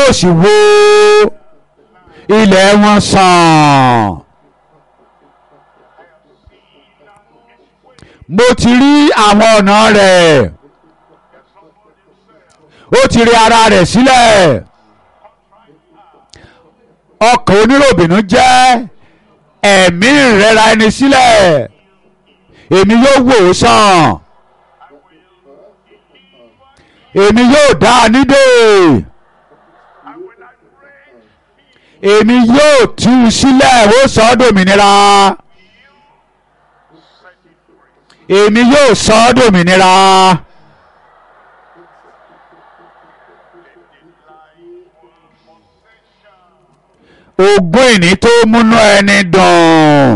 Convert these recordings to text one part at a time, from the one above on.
yóò sì wó ilẹ̀ wọn sàn. mo ti rí àwọn ọ̀nà rẹ̀ ó ti rí ara rẹ̀ sílẹ̀ ọkàn oníròbìnú jẹ́ ẹ̀mí ìrẹ́ra ẹni sílẹ̀ èmi yóò wò ó sàn èmi yóò dá a nídè èmi yóò tú u sílẹ̀ ó sọ ọ́ dòmìnira èmi yóò sọ ọ́ dòmìnira. ogún ìní tó múnú ẹni dùn.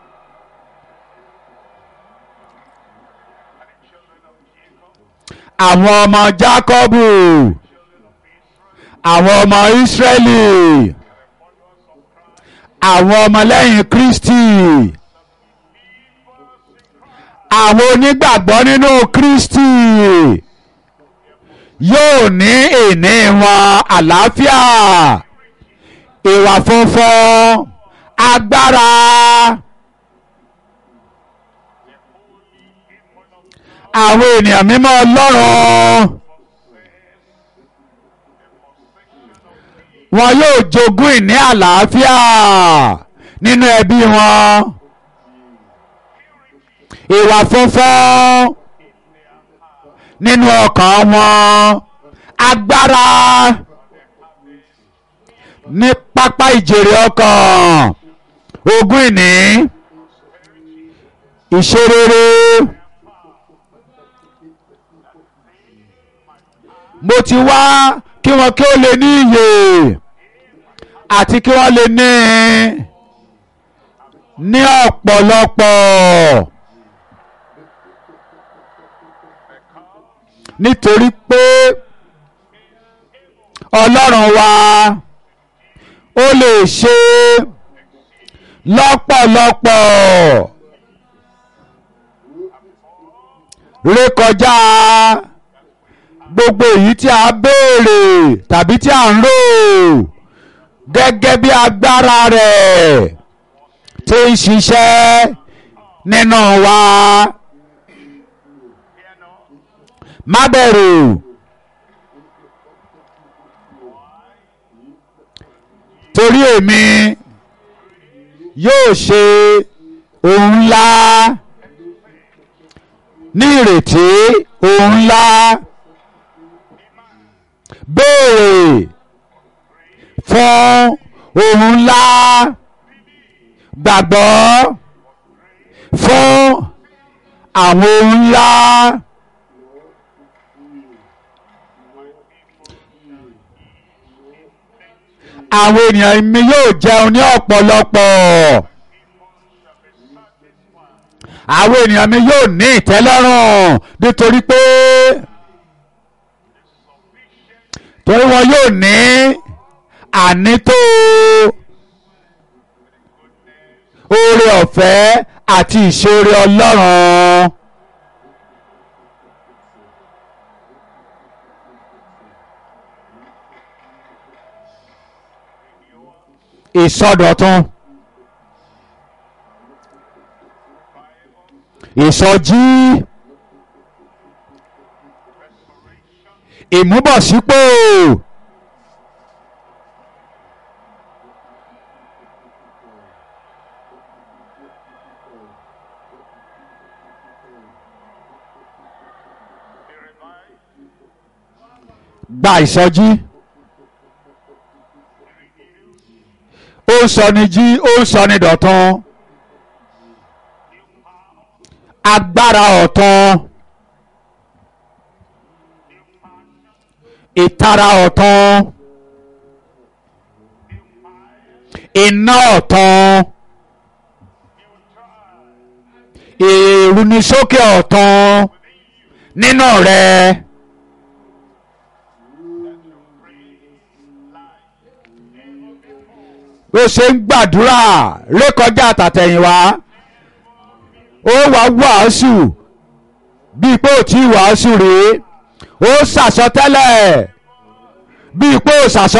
àwọn ọmọ Jákọ́bù àwọn ọmọ Ísírẹ́lì àwọn ọmọlẹ́yìn Kristi àwọn onígbàgbọ́ nínú Kristi yóò ní ìní wọn àlàáfíà ìwà funfun agbára àwọn ènìyàn mímọ́ Ọlọ́run wọn yóò jogún ìní àlàáfíà nínú ẹbí wọn ìwà funfun nínú ọkàn wọn agbára ní pápá ìjèrè ọkàn ogún ìní ìṣerere mo ti wá kí wọn kí ó lè ní iyè àti kí wọ́n lè ní ní ọ̀pọ̀lọpọ̀ nítorí pé ọlọ́run wa ó lè ṣe lọ́pọ̀lọpọ̀ rékọjá gbogbo èyí tí a béèrè tàbí tí a ń rò gẹ́gẹ́ bí agbára rẹ̀ tí ń ṣiṣẹ́ nínú wa má bẹ̀rù. torí èmi yóò ṣe ohun ńlá ní ìrètí ohun ńlá béèrè fún ohun ńlá gbàgbọ́ fún àwọn ohun ńlá. àwọn ènìyàn mi yóò jẹun ní ọ̀pọ̀lọpọ̀ àwọn ènìyàn mi yóò ní ìtẹ́lọ́rùn nítorí pé torí wọn yóò ní ànító oore ọ̀fẹ́ àti ìṣoore Ọlọ́run. ìsọdọ̀tun ìsọjí ìmúbọ̀sípò gba ìsọjí. ó ń sọ ni jí ó ń sọ ni dọ̀tun agbára ọ̀tun ìtara ọ̀tun iná ọ̀tun ìrúnisókè ọ̀tun nínú rẹ. ó ṣe ń gbàdúrà rékọjá àtàtẹ̀yìnwá ó wá wàásù bíi pé ò tí ì wàásù rèé ó ṣàsọtẹ́lẹ̀ bíi pé ò ṣàsọ.